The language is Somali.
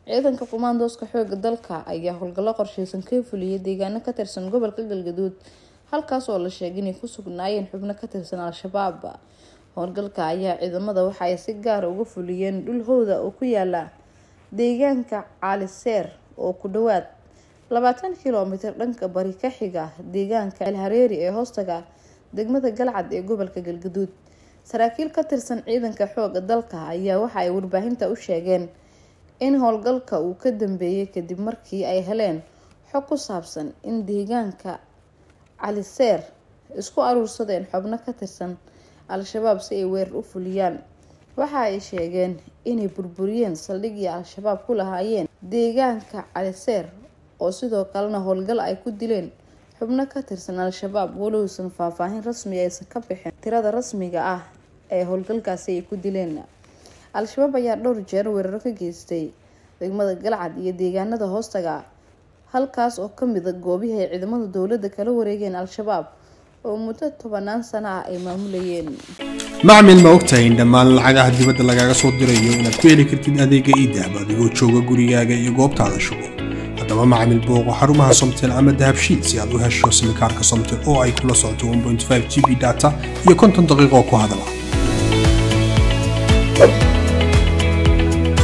ciidanka kumaandooska xooga dalka ayaa howlgallo qorsheysan ka fuliyay deegaano ka tirsan gobolka galgaduud halkaas oo la sheegay inay ku sugnaayeen xubno ka tirsan al-shabaab howlgalka ayaa ciidamada waxa ay si gaara uga fuliyeen dhul howda oo ku yaala deegaanka caaliseer oo ku dhawaad labaatan kilomitir dhanka bari ka xiga deegaanka elhareeri ee hoostaga degmada galcad ee gobolka galgaduud saraakiil ka tirsan ciidanka xooga dalka ayaa waxa ay warbaahinta u sheegeen in howlgalka uu ka dambeeyay kadib markii ay heleen xog ku saabsan in deegaanka caliseer isku aruursadeen xubno ka tirsan al-shabaab si ay weerar u fuliyaan waxa ay sheegeen inay burburiyeen saldhigii al-shabaab ku lahaayeen deegaanka caliseer oo sidoo kalena howlgal ay ku dileen xubno ka tirsan al-shabaab walowsan faahfaahin rasmi aysan ka bixin tirada rasmiga ah ee howlgalkaasi ay ku dileen al-shabaab ayaa dhowr jeer weeraro ka geystay degmada galcad iyo deegaanada hoostaga halkaas oo kamida goobihii ay ciidamada dowladda kala wareegeen al-shabaab oo muddo tobanaan sano ah ay maamulayeen macmil ma ogtahay in dhammaan lacagaha dibadda lagaaga soo dirayo inaad ku heli kartid adeega iidahab adigoo jooga gurigaaga iyo goobtaada shugo haddaba macmil booqo xarumaha somtel ama dahabshiid si aad u hesho simikaarka somtel oo ay kula socoto g b data iyo konton daqiiqo ku hadala